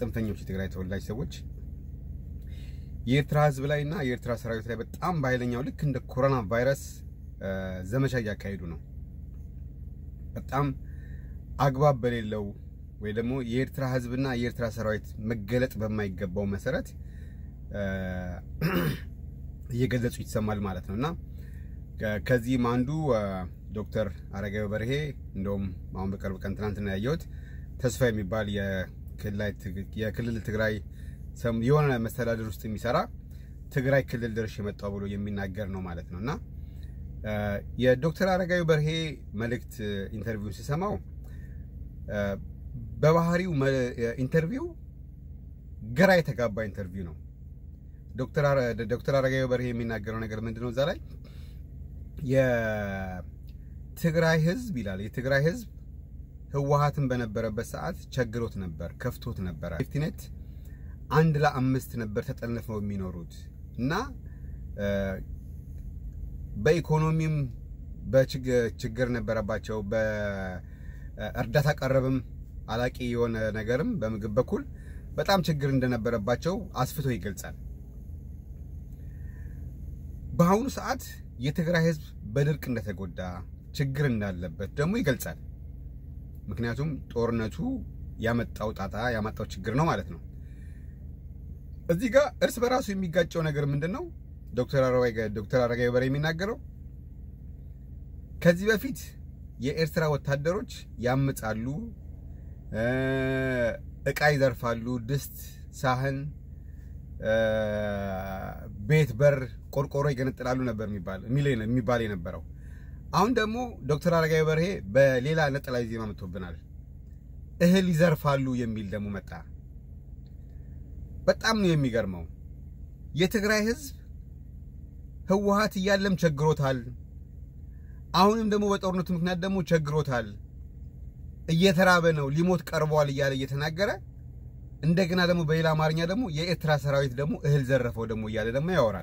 ጽንፈኞች የትግራይ ተወላጅ ሰዎች የኤርትራ ህዝብ ላይ እና የኤርትራ ሰራዊት ላይ በጣም በኃይለኛው ልክ እንደ ኮሮና ቫይረስ ዘመቻ እያካሄዱ ነው። በጣም አግባብ በሌለው ወይ ደግሞ የኤርትራ ህዝብና የኤርትራ ሰራዊት መገለጥ በማይገባው መሰረት እየገለጹ ይሰማል ማለት ነው እና ከዚህም አንዱ ዶክተር አረጋዊ በርሄ እንደውም አሁን በቅርብ ቀን ትናንትና ያየሁት ተስፋ የሚባል የክልል ትግራይ የሆነ መስተዳድር ውስጥ የሚሰራ ትግራይ ክልል ደርሼ የመጣው ብሎ የሚናገር ነው ማለት ነው እና የዶክተር አረጋዊ በርሄ መልእክት ኢንተርቪው ሲሰማው በባህሪው ኢንተርቪው ግራ የተጋባ ኢንተርቪው ነው። ዶክተር አረጋዊ በርሄ የሚናገረው ነገር ምንድን ነው? እዛ ላይ የትግራይ ህዝብ ይላል የትግራይ ህዝብ ህወሀትን በነበረበት ሰዓት ቸግሮት ነበር፣ ከፍቶት ነበረ። ሴፍቲኔት አንድ ለአምስት ነበር ተጠልፈው የሚኖሩት እና በኢኮኖሚም በችግር ነበረባቸው። በእርዳታ ቀረብም አላቂ የሆነ ነገርም በምግብ በኩል በጣም ችግር እንደነበረባቸው አስፍቶ ይገልጻል። በአሁኑ ሰዓት የትግራይ ህዝብ በድርቅ እንደተጎዳ ችግር እንዳለበት ደግሞ ይገልጻል። ምክንያቱም ጦርነቱ ያመጣው ጣጣ ያመጣው ችግር ነው ማለት ነው። እዚህ ጋር እርስ በራሱ የሚጋጨው ነገር ምንድን ነው? ዶክተር አረጋዊ በርሄ የሚናገረው ከዚህ በፊት የኤርትራ ወታደሮች ያምጻሉ፣ እቃ ይዘርፋሉ፣ ድስት፣ ሳህን፣ ቤት፣ በር፣ ቆርቆሮ ይገነጥላሉ ነበር የሚባል የነበረው። አሁን ደግሞ ዶክተር አረጋዊ በርሄ በሌላ ነጠላ ዜማ መጥቶብናል። እህል ይዘርፋሉ የሚል ደግሞ መጣ። በጣም ነው የሚገርመው። የትግራይ ህዝብ ህወሀት እያለም ቸግሮታል። አሁንም ደግሞ በጦርነቱ ምክንያት ደግሞ ቸግሮታል። እየተራበ ነው፣ ሊሞት ቀርቧል እያለ እየተናገረ እንደገና ደግሞ በሌላ አማርኛ ደግሞ የኤርትራ ሰራዊት ደግሞ እህል ዘረፈው ደግሞ እያለ ደግሞ ያወራል።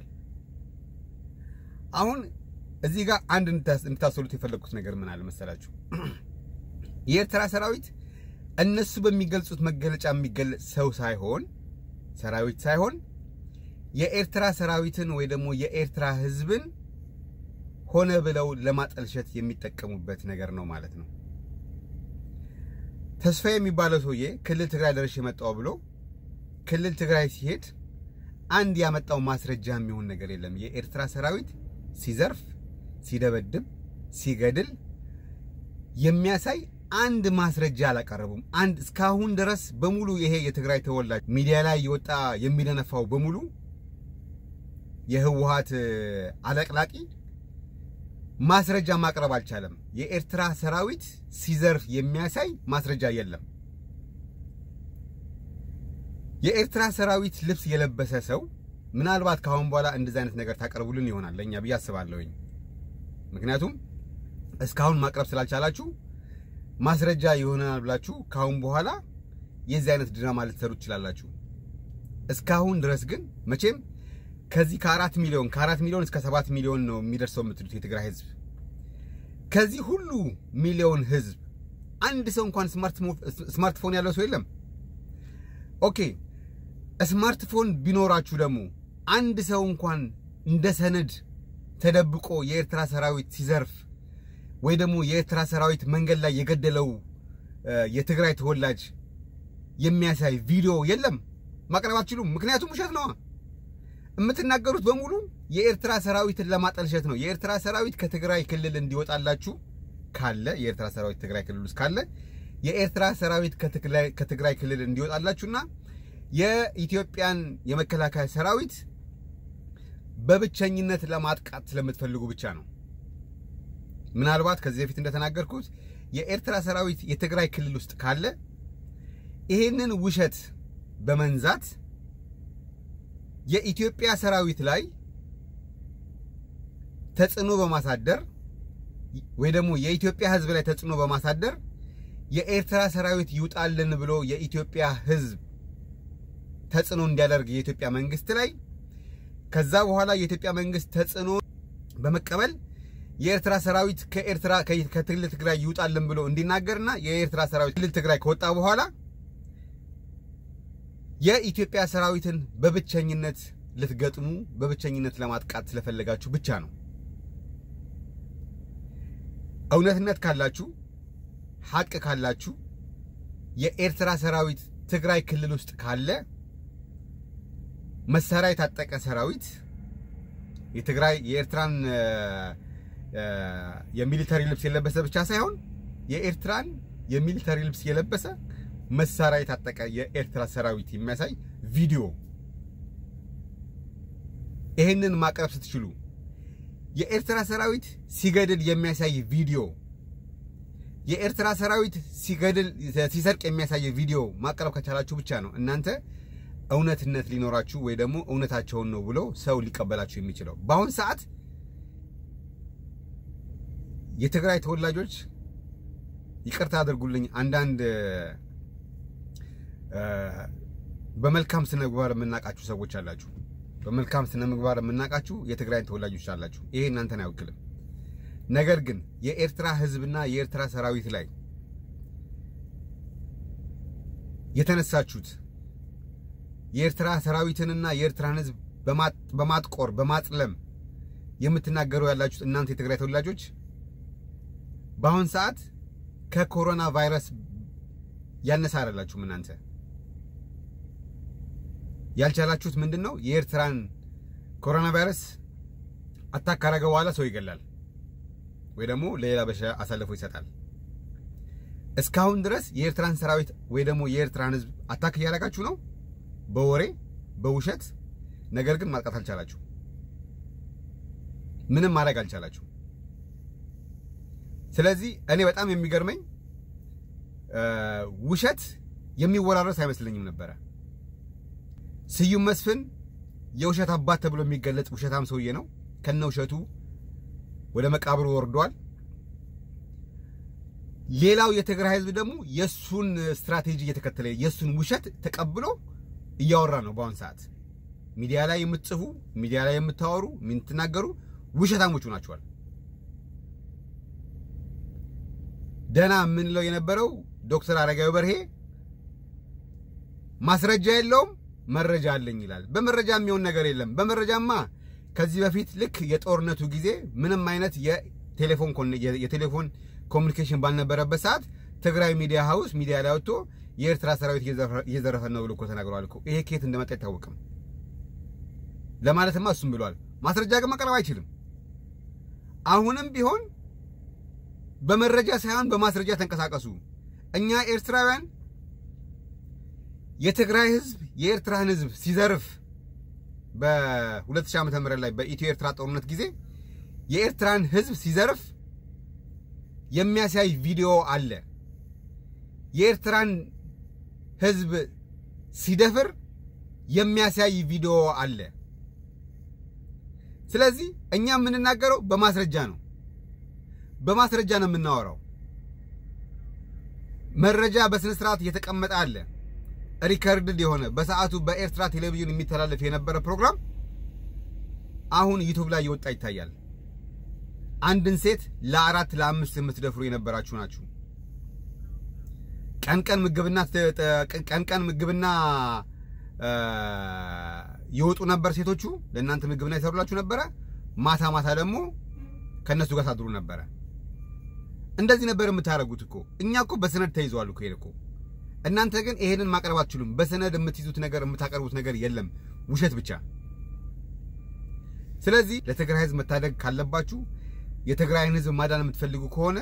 አሁን እዚህ ጋር አንድ እንድታሰሉት የፈለግኩት ነገር ምን አለ መሰላችሁ? የኤርትራ ሰራዊት እነሱ በሚገልጹት መገለጫ የሚገለጽ ሰው ሳይሆን ሰራዊት ሳይሆን የኤርትራ ሰራዊትን ወይ ደግሞ የኤርትራ ህዝብን ሆነ ብለው ለማጠልሸት የሚጠቀሙበት ነገር ነው ማለት ነው። ተስፋ የሚባለው ሰውዬ ክልል ትግራይ ደርሼ የመጣው ብሎ ክልል ትግራይ ሲሄድ አንድ ያመጣው ማስረጃ የሚሆን ነገር የለም። የኤርትራ ሰራዊት ሲዘርፍ፣ ሲደበድብ፣ ሲገድል የሚያሳይ አንድ ማስረጃ አላቀረቡም። አንድ እስካሁን ድረስ በሙሉ ይሄ የትግራይ ተወላጅ ሚዲያ ላይ የወጣ የሚደነፋው በሙሉ የህወሀት አለቅላቂ ማስረጃ ማቅረብ አልቻለም። የኤርትራ ሰራዊት ሲዘርፍ የሚያሳይ ማስረጃ የለም። የኤርትራ ሰራዊት ልብስ የለበሰ ሰው ምናልባት ከአሁን በኋላ እንደዚህ አይነት ነገር ታቀርቡልን ይሆናል ለእኛ ብዬ አስባለሁኝ። ምክንያቱም እስካሁን ማቅረብ ስላልቻላችሁ ማስረጃ ይሆናል ብላችሁ ከአሁን በኋላ የዚህ አይነት ድራማ ልትሰሩ ትችላላችሁ። እስካሁን ድረስ ግን መቼም ከዚህ ከአራት ሚሊዮን ከአራት ሚሊዮን እስከ ሰባት ሚሊዮን ነው የሚደርሰው የምትሉት የትግራይ ህዝብ። ከዚህ ሁሉ ሚሊዮን ህዝብ አንድ ሰው እንኳን ስማርትፎን ያለው ሰው የለም። ኦኬ ስማርትፎን ቢኖራችሁ ደግሞ አንድ ሰው እንኳን እንደ ሰነድ ተደብቆ የኤርትራ ሰራዊት ሲዘርፍ ወይ ደግሞ የኤርትራ ሰራዊት መንገድ ላይ የገደለው የትግራይ ተወላጅ የሚያሳይ ቪዲዮ የለም፣ ማቅረብ አትችሉም። ምክንያቱም ውሸት ነዋ። የምትናገሩት በሙሉ የኤርትራ ሰራዊትን ለማጠልሸት ነው። የኤርትራ ሰራዊት ከትግራይ ክልል እንዲወጣላችሁ ካለ የኤርትራ ሰራዊት ትግራይ ክልል ውስጥ ካለ የኤርትራ ሰራዊት ከትግራይ ክልል እንዲወጣላችሁና የኢትዮጵያን የመከላከያ ሰራዊት በብቸኝነት ለማጥቃት ስለምትፈልጉ ብቻ ነው። ምናልባት ከዚህ በፊት እንደተናገርኩት የኤርትራ ሰራዊት የትግራይ ክልል ውስጥ ካለ ይሄንን ውሸት በመንዛት የኢትዮጵያ ሰራዊት ላይ ተጽዕኖ በማሳደር ወይ ደግሞ የኢትዮጵያ ሕዝብ ላይ ተጽዕኖ በማሳደር የኤርትራ ሰራዊት ይውጣልን ብሎ የኢትዮጵያ ሕዝብ ተጽዕኖ እንዲያደርግ የኢትዮጵያ መንግስት ላይ ከዛ በኋላ የኢትዮጵያ መንግስት ተጽዕኖ በመቀበል የኤርትራ ሰራዊት ከኤርትራ ከክልል ትግራይ ይውጣልን ብሎ እንዲናገርና የኤርትራ ሰራዊት ክልል ትግራይ ከወጣ በኋላ የኢትዮጵያ ሰራዊትን በብቸኝነት ልትገጥሙ በብቸኝነት ለማጥቃት ስለፈለጋችሁ ብቻ ነው። እውነትነት ካላችሁ ሀቅ ካላችሁ የኤርትራ ሰራዊት ትግራይ ክልል ውስጥ ካለ መሳሪያ የታጠቀ ሰራዊት የትግራይ የኤርትራን የሚሊተሪ ልብስ የለበሰ ብቻ ሳይሆን የኤርትራን የሚሊተሪ ልብስ የለበሰ መሳሪያ የታጠቀ የኤርትራ ሰራዊት የሚያሳይ ቪዲዮ ይህንን ማቅረብ ስትችሉ የኤርትራ ሰራዊት ሲገድል የሚያሳይ ቪዲዮ የኤርትራ ሰራዊት ሲገድል ሲሰርቅ የሚያሳይ ቪዲዮ ማቅረብ ከቻላችሁ ብቻ ነው እናንተ እውነትነት ሊኖራችሁ ወይ ደግሞ እውነታቸውን ነው ብሎ ሰው ሊቀበላችሁ የሚችለው። በአሁን ሰዓት የትግራይ ተወላጆች ይቅርታ አድርጉልኝ፣ አንዳንድ በመልካም ስነ ምግባር የምናውቃችሁ ሰዎች አላችሁ። በመልካም ስነ ምግባር የምናውቃችሁ የትግራይን ተወላጆች አላችሁ። ይሄ እናንተን አይወክልም። ነገር ግን የኤርትራ ሕዝብና የኤርትራ ሰራዊት ላይ የተነሳችሁት የኤርትራ ሰራዊትንና የኤርትራን ሕዝብ በማጥቆር በማጥለም የምትናገሩ ያላችሁት እናንተ የትግራይ ተወላጆች በአሁን ሰዓት ከኮሮና ቫይረስ ያነሰ አይደላችሁም። እናንተ ያልቻላችሁት ምንድን ነው? የኤርትራን ኮሮና ቫይረስ አታክ ካረገ በኋላ ሰው ይገላል ወይ ደግሞ ለሌላ በሽታ አሳልፎ ይሰጣል። እስካሁን ድረስ የኤርትራን ሰራዊት ወይ ደግሞ የኤርትራን ህዝብ አታክ እያደረጋችሁ ነው በወሬ በውሸት። ነገር ግን ማጥቃት አልቻላችሁ፣ ምንም ማድረግ አልቻላችሁ። ስለዚህ እኔ በጣም የሚገርመኝ ውሸት የሚወራረስ አይመስለኝም ነበረ። ስዩም መስፍን የውሸት አባት ተብሎ የሚገለጽ ውሸታም ሰውዬ ነው። ከነ ውሸቱ ወደ መቃብሩ ወርዷል። ሌላው የትግራይ ህዝብ ደግሞ የሱን ስትራቴጂ እየተከተለ የሱን ውሸት ተቀብሎ እያወራ ነው። በአሁን ሰዓት ሚዲያ ላይ የምትጽፉ ሚዲያ ላይ የምታወሩ የምትናገሩ ውሸታሞቹ ናቸዋል። ደህና የምንለው የነበረው ዶክተር አረጋዊ በርሄ ማስረጃ የለውም መረጃ አለኝ ይላል። በመረጃ የሚሆን ነገር የለም። በመረጃማ ከዚህ በፊት ልክ የጦርነቱ ጊዜ ምንም አይነት የቴሌፎን የቴሌፎን ኮሚኒኬሽን ባልነበረበት ሰዓት ትግራይ ሚዲያ ሀውስ ሚዲያ ላይ ወጥቶ የኤርትራ ሰራዊት እየዘረፈን ነው ብሎ እኮ ተናግረዋል እኮ። ይሄ ከየት እንደመጣ አይታወቅም። ለማለትማ እሱም ብሏል። ማስረጃ ግን ማቅረብ አይችልም። አሁንም ቢሆን በመረጃ ሳይሆን በማስረጃ ተንቀሳቀሱ። እኛ ኤርትራውያን የትግራይ ህዝብ የኤርትራን ህዝብ ሲዘርፍ በ2000 ዓመተ ምህረት ላይ በኢትዮ ኤርትራ ጦርነት ጊዜ የኤርትራን ህዝብ ሲዘርፍ የሚያሳይ ቪዲዮ አለ። የኤርትራን ህዝብ ሲደፍር የሚያሳይ ቪዲዮ አለ። ስለዚህ እኛ የምንናገረው በማስረጃ ነው። በማስረጃ ነው የምናወራው። መረጃ በስነ ስርዓት እየተቀመጠ አለ። ሪከርድድ የሆነ በሰዓቱ በኤርትራ ቴሌቪዥን የሚተላለፍ የነበረ ፕሮግራም አሁን ዩቱብ ላይ እየወጣ ይታያል። አንድን ሴት ለአራት ለአምስት የምትደፍሩ የነበራችሁ ናችሁ። ቀን ቀን ምግብና ቀን ቀን ምግብና ይወጡ ነበር ሴቶቹ ለእናንተ ምግብና ይሰሩላችሁ ነበረ። ማታ ማታ ደግሞ ከእነሱ ጋር ታድሩ ነበረ። እንደዚህ ነበር የምታደርጉት እኮ። እኛ እኮ በሰነድ ተይዘዋል እኮ ይሄን እኮ። እናንተ ግን ይሄንን ማቅረብ አትችሉም። በሰነድ የምትይዙት ነገር የምታቀርቡት ነገር የለም፣ ውሸት ብቻ። ስለዚህ ለትግራይ ህዝብ መታደግ ካለባችሁ የትግራይን ህዝብ ማዳን የምትፈልጉ ከሆነ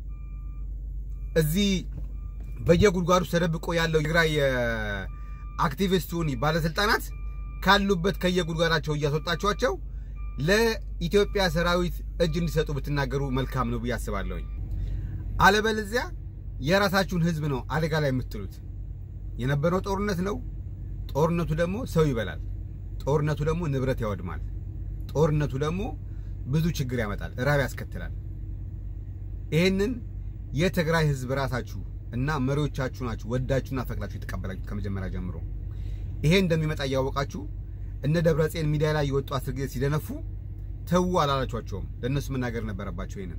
እዚህ በየጉድጓዱ ተደብቆ ያለው የትግራይ አክቲቪስቱን ባለስልጣናት ካሉበት ከየጉድጓዳቸው እያስወጣችኋቸው ለኢትዮጵያ ሰራዊት እጅ እንዲሰጡ ብትናገሩ መልካም ነው ብዬ አስባለሁኝ። አለበለዚያ የራሳችሁን ህዝብ ነው አደጋ ላይ የምትጥሉት። የነበረው ጦርነት ነው። ጦርነቱ ደግሞ ሰው ይበላል። ጦርነቱ ደግሞ ንብረት ያወድማል። ጦርነቱ ደግሞ ብዙ ችግር ያመጣል፣ ራብ ያስከትላል። ይህንን የትግራይ ህዝብ ራሳችሁ እና መሪዎቻችሁ ናችሁ ወዳችሁና ፈቅዳችሁ የተቀበላችሁት ከመጀመሪያ ጀምሮ። ይሄ እንደሚመጣ እያወቃችሁ እነ ደብረጽዮን ሚዲያ ላይ የወጡ አስር ጊዜ ሲደነፉ ተዉ አላላችኋቸውም። ለእነሱ መናገር ነበረባቸው። ይሄንን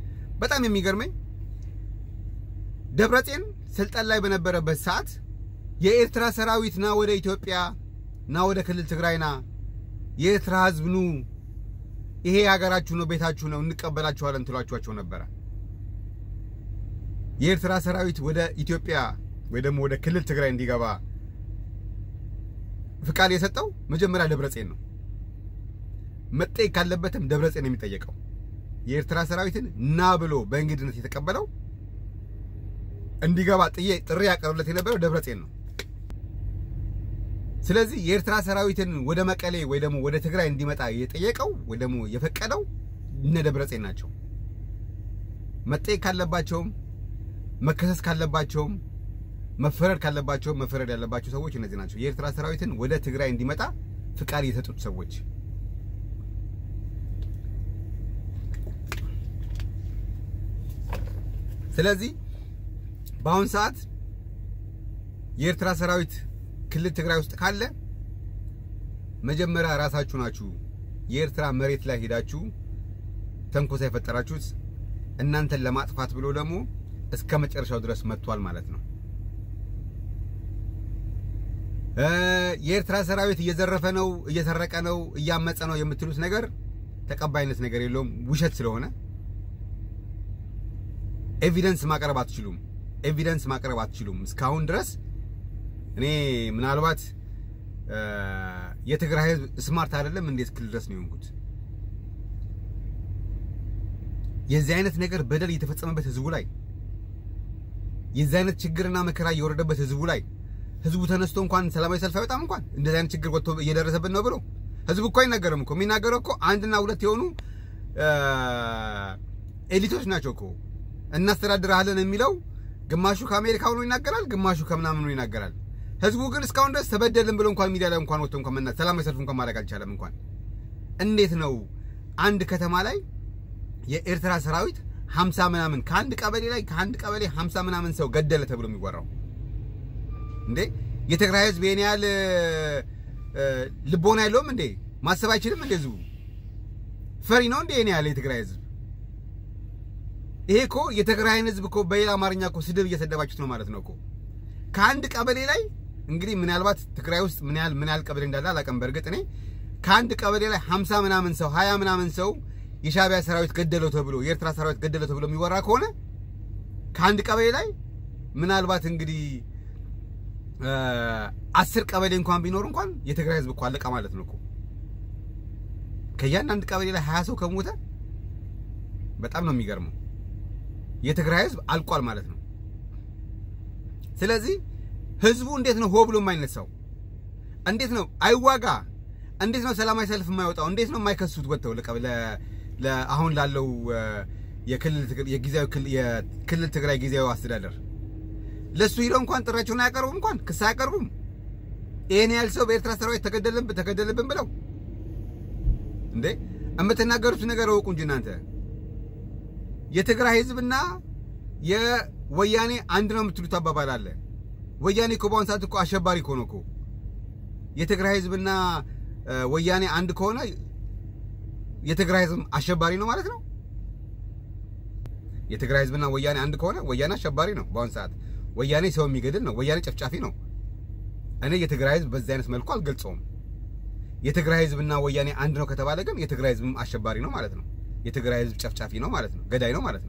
በጣም የሚገርመኝ ደብረጽዮን ስልጣን ላይ በነበረበት ሰዓት የኤርትራ ሰራዊት ና ወደ ኢትዮጵያ ና ወደ ክልል ትግራይ ና፣ የኤርትራ ህዝብ ኑ፣ ይሄ ሀገራችሁ ነው፣ ቤታችሁ ነው፣ እንቀበላችኋለን ትሏችኋቸው ነበረ። የኤርትራ ሰራዊት ወደ ኢትዮጵያ ወይ ደግሞ ወደ ክልል ትግራይ እንዲገባ ፍቃድ የሰጠው መጀመሪያ ደብረጽዮን ነው። መጠየቅ ካለበትም ደብረጽዮን ነው የሚጠየቀው። የኤርትራ ሰራዊትን ና ብሎ በእንግድነት የተቀበለው እንዲገባ ጥሪ ያቀርብለት የነበረው ደብረጽዮን ነው። ስለዚህ የኤርትራ ሰራዊትን ወደ መቀሌ ወይ ደግሞ ወደ ትግራይ እንዲመጣ የጠየቀው ወይ ደግሞ የፈቀደው እነ ደብረጽዮን ናቸው። መጠየቅ ካለባቸውም መከሰስ ካለባቸውም መፈረድ ካለባቸውም መፈረድ ያለባቸው ሰዎች እነዚህ ናቸው። የኤርትራ ሰራዊትን ወደ ትግራይ እንዲመጣ ፍቃድ የሰጡት ሰዎች ስለዚህ በአሁን ሰዓት የኤርትራ ሰራዊት ክልል ትግራይ ውስጥ ካለ መጀመሪያ ራሳችሁ ናችሁ የኤርትራ መሬት ላይ ሄዳችሁ ተንኮሳ የፈጠራችሁት እናንተን ለማጥፋት ብሎ ደግሞ እስከ መጨረሻው ድረስ መጥቷል ማለት ነው። የኤርትራ ሰራዊት እየዘረፈ ነው፣ እየሰረቀ ነው፣ እያመፀ ነው የምትሉት ነገር ተቀባይነት ነገር የለውም፣ ውሸት ስለሆነ ኤቪደንስ ማቅረብ አትችሉም። ኤቪደንስ ማቅረብ አትችሉም። እስካሁን ድረስ እኔ ምናልባት የትግራይ ህዝብ ስማርት አይደለም እንዴት ክልል ድረስ ነው የሆንኩት? የዚህ አይነት ነገር በደል እየተፈጸመበት ህዝቡ ላይ የዚህ አይነት ችግርና መከራ እየወረደበት ህዝቡ ላይ ህዝቡ ተነስቶ እንኳን ሰላማዊ ሰልፍ አይወጣም። እንኳን እንደዚህ አይነት ችግር ወጥቶ እየደረሰብን ነው ብሎ ህዝቡ እኮ አይናገርም እኮ። የሚናገረው እኮ አንድና ሁለት የሆኑ ኤሊቶች ናቸው እኮ እናስተዳድርሃለን የሚለው ግማሹ ከአሜሪካ ሆኖ ይናገራል፣ ግማሹ ከምናምን ሆኖ ይናገራል። ህዝቡ ግን እስካሁን ድረስ ተበደልን ብሎ እንኳን ሚዲያ ላይ እንኳን ወጥቶ እንኳን መና ሰላማዊ ሰልፍ እንኳን ማድረግ አልቻለም። እንኳን እንዴት ነው አንድ ከተማ ላይ የኤርትራ ሰራዊት ሀምሳ ምናምን ከአንድ ቀበሌ ላይ ከአንድ ቀበሌ ሀምሳ ምናምን ሰው ገደለ ተብሎ የሚወራው እንዴ? የትግራይ ህዝብ ይሄን ያህል ልቦና የለውም እንዴ? ማሰብ አይችልም እንዴ? ህዝቡ ፈሪ ነው እንዴ? ይሄን ያህል የትግራይ ህዝብ ይሄ እኮ የትግራይን ህዝብ እኮ በሌላ አማርኛ እኮ ስድብ እየሰደባችሁት ነው ማለት ነው እኮ። ከአንድ ቀበሌ ላይ እንግዲህ ምናልባት ትግራይ ውስጥ ምን ያህል ምን ያህል ቀበሌ እንዳለ አላውቅም። በእርግጥ እኔ ከአንድ ቀበሌ ላይ ሀምሳ ምናምን ሰው ሀያ ምናምን ሰው የሻዕቢያ ሰራዊት ገደለው ተብሎ የኤርትራ ሰራዊት ገደለው ተብሎ የሚወራ ከሆነ ከአንድ ቀበሌ ላይ ምናልባት እንግዲህ አስር ቀበሌ እንኳን ቢኖር እንኳን የትግራይ ህዝብ እኮ አለቀ ማለት ነው እኮ። ከእያንዳንድ ቀበሌ ላይ ሀያ ሰው ከሞተ በጣም ነው የሚገርመው። የትግራይ ህዝብ አልቋል ማለት ነው። ስለዚህ ህዝቡ እንዴት ነው ሆ ብሎ የማይነሳው? እንዴት ነው አይዋጋ? እንዴት ነው ሰላማዊ ሰልፍ የማይወጣው? እንዴት ነው የማይከሱት ወጥተው አሁን ላለው የክልል ትግራይ ጊዜያዊ አስተዳደር ለሱ ሂደው እንኳን ጥሪያቸውን አያቀርቡም፣ እንኳን ክስ አያቀርቡም። ይሄን ያህል ሰው በኤርትራ ሰራዊት ተገደልብን ተገደልብን ብለው እንዴ የምትናገሩት ነገር እወቁ እንጂ እናንተ የትግራይ ህዝብና የወያኔ አንድ ነው የምትሉት አባባል አለ። ወያኔ እኮ በአሁን ሰዓት እኮ አሸባሪ እኮ ነው እኮ። የትግራይ ህዝብና ወያኔ አንድ ከሆነ የትግራይ ህዝብ አሸባሪ ነው ማለት ነው። የትግራይ ህዝብና ወያኔ አንድ ከሆነ ወያኔ አሸባሪ ነው። በአሁን ሰዓት ወያኔ ሰው የሚገድል ነው። ወያኔ ጨፍጫፊ ነው። እኔ የትግራይ ህዝብ በዚህ አይነት መልኩ አልገልጸውም። የትግራይ ህዝብና ወያኔ አንድ ነው ከተባለ ግን የትግራይ ህዝብም አሸባሪ ነው ማለት ነው። የትግራይ ህዝብ ጨፍጫፊ ነው ማለት ነው። ገዳይ ነው ማለት ነው።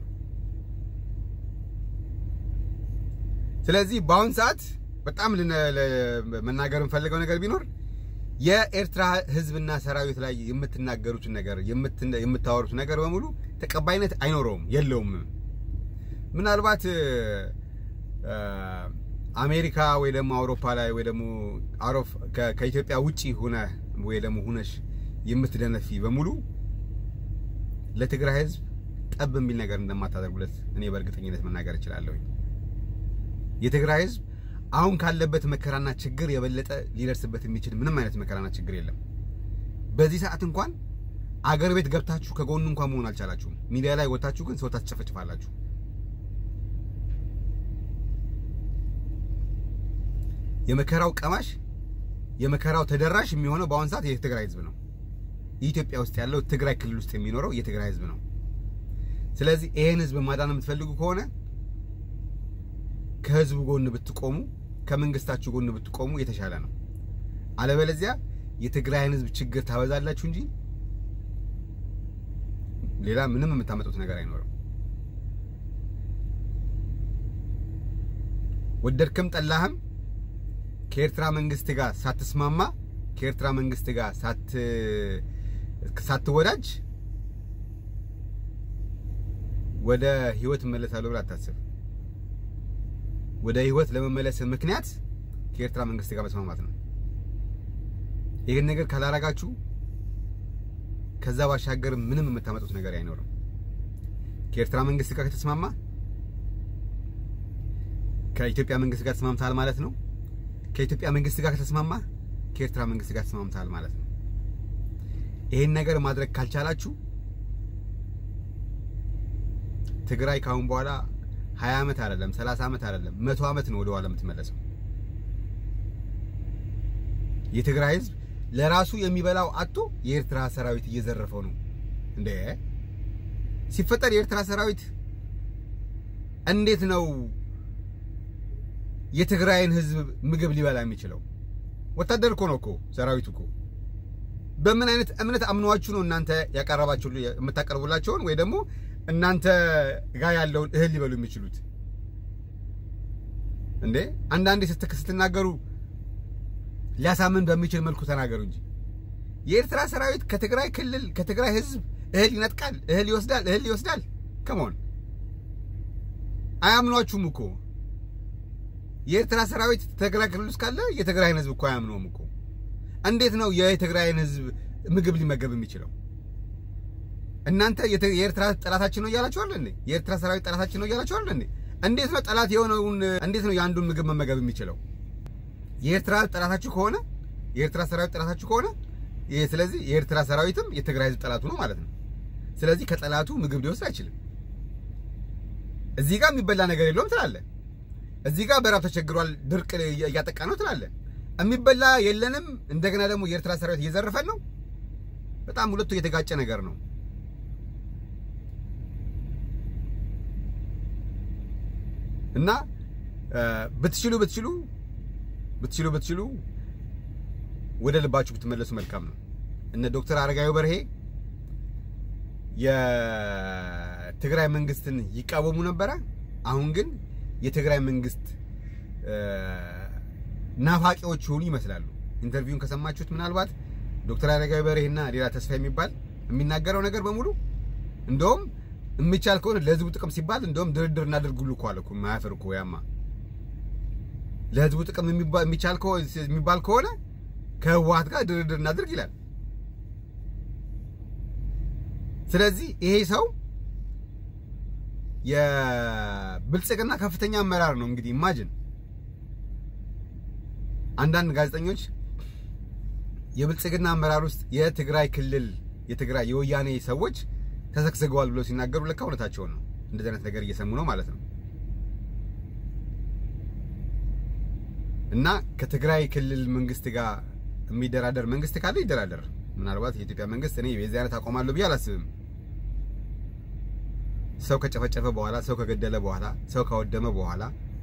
ስለዚህ በአሁን ሰዓት በጣም መናገር የምፈልገው ነገር ቢኖር የኤርትራ ህዝብና ሰራዊት ላይ የምትናገሩትን ነገር የምታወሩት ነገር በሙሉ ተቀባይነት አይኖረውም፣ የለውም። ምናልባት አሜሪካ ወይ ደግሞ አውሮፓ ላይ ወይ ደግሞ ከኢትዮጵያ ውጪ ሁነ ወይ ደግሞ ሁነሽ የምትደነፊ በሙሉ ለትግራይ ህዝብ ጠብ የሚል ነገር እንደማታደርጉለት እኔ በእርግጠኝነት መናገር እችላለሁ። የትግራይ ህዝብ አሁን ካለበት መከራና ችግር የበለጠ ሊደርስበት የሚችል ምንም አይነት መከራና ችግር የለም። በዚህ ሰዓት እንኳን አገር ቤት ገብታችሁ ከጎኑ እንኳን መሆን አልቻላችሁም። ሚዲያ ላይ ወጣችሁ ግን ሰው ታስጨፈጭፋላችሁ። የመከራው ቀማሽ የመከራው ተደራሽ የሚሆነው በአሁን ሰዓት የትግራይ ህዝብ ነው። ኢትዮጵያ ውስጥ ያለው ትግራይ ክልል ውስጥ የሚኖረው የትግራይ ህዝብ ነው። ስለዚህ ይሄን ህዝብ ማዳን የምትፈልጉ ከሆነ ከህዝቡ ጎን ብትቆሙ ከመንግስታችሁ ጎን ብትቆሙ የተሻለ ነው። አለበለዚያ የትግራይን ህዝብ ችግር ታበዛላችሁ እንጂ ሌላ ምንም የምታመጡት ነገር አይኖርም። ወደድክም ጠላህም ከኤርትራ መንግስት ጋር ሳትስማማ ከኤርትራ መንግስት ጋር ሳት ሳትወዳጅ ወደ ህይወት እመለሳለሁ ብለህ አታስብ። ወደ ህይወት ለመመለስ ምክንያት ከኤርትራ መንግስት ጋር መስማማት ነው። ይህን ነገር ካላረጋችሁ ከዛ ባሻገር ምንም የምታመጡት ነገር አይኖርም። ከኤርትራ መንግስት ጋር ከተስማማ ከኢትዮጵያ መንግስት ጋር ተስማምተሃል ማለት ነው። ከኢትዮጵያ መንግስት ጋር ከተስማማ ከኤርትራ መንግስት ጋር ተስማምተሃል ማለት ነው። ይህን ነገር ማድረግ ካልቻላችሁ ትግራይ ካሁን በኋላ 20 ዓመት አይደለም 30 ዓመት አይደለም መቶ ዓመት ነው ወደ ኋላ የምትመለሰው። የትግራይ ህዝብ ለራሱ የሚበላው አጥቶ የኤርትራ ሰራዊት እየዘረፈው ነው እንዴ! ሲፈጠር የኤርትራ ሰራዊት እንዴት ነው የትግራይን ህዝብ ምግብ ሊበላ የሚችለው? ወታደር እኮ ነው እኮ ሰራዊቱ እኮ። በምን አይነት እምነት አምኗችሁ ነው እናንተ ያቀረባችሁ የምታቀርቡላቸውን ወይ ደግሞ እናንተ ጋር ያለውን እህል ሊበሉ የሚችሉት እንዴ? አንዳንዴ ስትናገሩ ሊያሳምን በሚችል መልኩ ተናገሩ እንጂ የኤርትራ ሰራዊት ከትግራይ ክልል ከትግራይ ህዝብ እህል ይነጥቃል፣ እህል ይወስዳል፣ እህል ይወስዳል። ከመሆን አያምኗችሁም እኮ የኤርትራ ሰራዊት ትግራይ ክልል ውስጥ ካለ የትግራይን ህዝብ እኮ አያምነውም እኮ። እንዴት ነው የትግራይን ህዝብ ምግብ ሊመገብ የሚችለው? እናንተ የኤርትራ ጠላታችን ነው እያላችኋል እንዴ? የኤርትራ ሰራዊት ጠላታችን ነው እያላችኋል እንዴ? እንዴት ነው ጠላት የሆነውን እንዴት ነው የአንዱን ምግብ መመገብ የሚችለው? የኤርትራ ጠላታችሁ ከሆነ የኤርትራ ሰራዊት ጠላታችሁ ከሆነ ስለዚህ የኤርትራ ሰራዊትም የትግራይ ህዝብ ጠላቱ ነው ማለት ነው። ስለዚህ ከጠላቱ ምግብ ሊወስድ አይችልም። እዚህ ጋር የሚበላ ነገር የለውም ትላለህ። እዚህ ጋር በራብ ተቸግሯል፣ ድርቅ እያጠቃ ነው ትላለህ። የሚበላ የለንም፣ እንደገና ደግሞ የኤርትራ ሰራዊት እየዘረፈን ነው። በጣም ሁለቱ የተጋጨ ነገር ነው። እና ብትችሉ ብትችሉ ብትችሉ ብትችሉ ወደ ልባችሁ ብትመለሱ መልካም ነው። እነ ዶክተር አረጋዊ በርሄ የትግራይ መንግስትን ይቃወሙ ነበረ። አሁን ግን የትግራይ መንግስት ናፋቂዎች የሆኑ ይመስላሉ። ኢንተርቪውን ከሰማችሁት ምናልባት ዶክተር አረጋዊ በርሄና ሌላ ተስፋ የሚባል የሚናገረው ነገር በሙሉ እንደውም የሚቻል ከሆነ ለህዝቡ ጥቅም ሲባል እንደውም ድርድር እናድርጉሉ እኮ አለ እኮ ማያፈር እኮ ያማ ለህዝቡ ጥቅም የሚቻል የሚባል ከሆነ ከህወሓት ጋር ድርድር እናድርግ ይላል። ስለዚህ ይሄ ሰው የብልጽግና ከፍተኛ አመራር ነው። እንግዲህ ኢማጅን አንዳንድ ጋዜጠኞች የብልጽግና አመራር ውስጥ የትግራይ ክልል የትግራይ የወያኔ ሰዎች ተሰግስገዋል ብለው ሲናገሩ ለካ እውነታቸውን ነው። እንደዚህ አይነት ነገር እየሰሙ ነው ማለት ነው። እና ከትግራይ ክልል መንግስት ጋር የሚደራደር መንግስት ካለ ይደራደር። ምናልባት የኢትዮጵያ መንግስት እኔ የዚህ አይነት አቆማለሁ ብዬ አላስብም። ሰው ከጨፈጨፈ በኋላ ሰው ከገደለ በኋላ ሰው ካወደመ በኋላ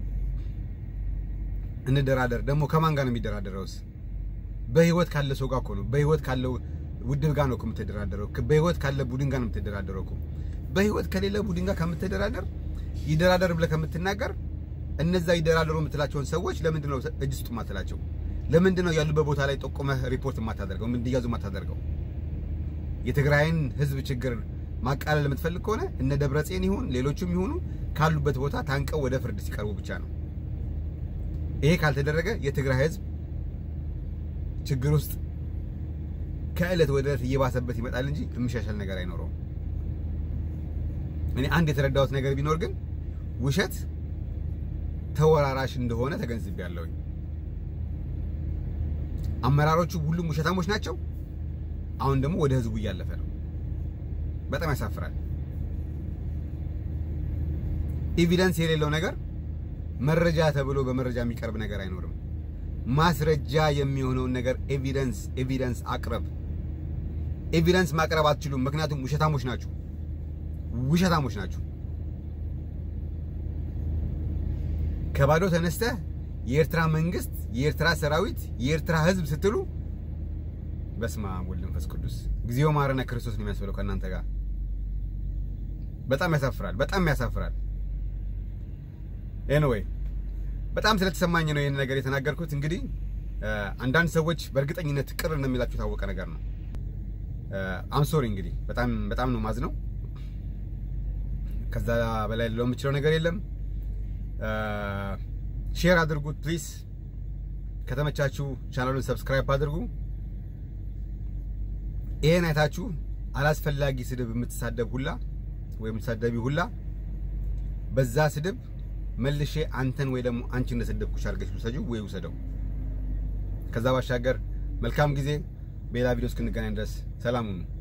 እንደራደር። ደግሞ ከማን ጋር ነው የሚደራደረውስ? በህይወት ካለ ሰው ጋር እኮ ነው። በህይወት ካለው ውድብ ጋር ነው የምትደራደረው። በህይወት ካለ ቡድን ጋር ነው የምትደራደረው እኮ። በህይወት ከሌለ ቡድን ጋር ከምትደራደር ይደራደር ብለህ ከምትናገር እነዛ ይደራደሩ የምትላቸውን ሰዎች ለምንድን ነው እጅ ስጡ የማትላቸው? ለምንድን ነው ያሉበት ቦታ ላይ ጠቁመህ ሪፖርት የማታደርገው? እንዲያዙ የማታደርገው? የትግራይን ህዝብ ችግር ማቃለል የምትፈልግ ከሆነ እነ ደብረጽዮን ይሁን ሌሎቹም ይሁኑ ካሉበት ቦታ ታንቀው ወደ ፍርድ ሲቀርቡ ብቻ ነው። ይሄ ካልተደረገ የትግራይ ህዝብ ችግር ውስጥ ከእለት ወደ እለት እየባሰበት ይመጣል እንጂ የሚሻሻል ነገር አይኖረውም። እኔ አንድ የተረዳሁት ነገር ቢኖር ግን ውሸት ተወራራሽ እንደሆነ ተገንዝቤያለሁኝ። አመራሮቹ ሁሉም ውሸታሞች ናቸው። አሁን ደግሞ ወደ ህዝቡ እያለፈ ነው። በጣም ያሳፍራል። ኤቪደንስ የሌለው ነገር መረጃ ተብሎ በመረጃ የሚቀርብ ነገር አይኖርም። ማስረጃ የሚሆነውን ነገር ኤቪደንስ ኤቪደንስ አቅርብ። ኤቪደንስ ማቅረብ አትችሉም፣ ምክንያቱም ውሸታሞች ናችሁ። ውሸታሞች ናችሁ። ከባዶ ተነስተህ የኤርትራ መንግስት፣ የኤርትራ ሰራዊት፣ የኤርትራ ህዝብ ስትሉ በስመ አብ ወወልድ ወመንፈስ ቅዱስ እግዚኦ መሐረነ ክርስቶስ ነው የሚያስብለው ከእናንተ ጋር። በጣም ያሳፍራል፣ በጣም ያሳፍራል። ኤኒዌይ በጣም ስለተሰማኝ ነው ይህን ነገር የተናገርኩት። እንግዲህ አንዳንድ ሰዎች በእርግጠኝነት ቅር እንደሚላችሁ የታወቀ ነገር ነው። አምሶሪ እንግዲህ በጣም በጣም ነው ማዝነው። ከዛ በላይ ልለው የምችለው ነገር የለም። ሼር አድርጉት ፕሊዝ። ከተመቻችሁ ቻናሉን ሰብስክራይብ አድርጉ። ይሄን አይታችሁ አላስፈላጊ ስድብ የምትሳደብ ሁላ ወይም የምትሳደቢ ሁላ በዛ ስድብ መልሼ አንተን ወይ ደግሞ አንቺ እንደሰደብኩሽ አድርገሽ ውሰጂው ወይ ውሰደው። ከዛ ባሻገር መልካም ጊዜ። በሌላ ቪዲዮ እስክንገናኝ ድረስ ሰላም ሁኑ።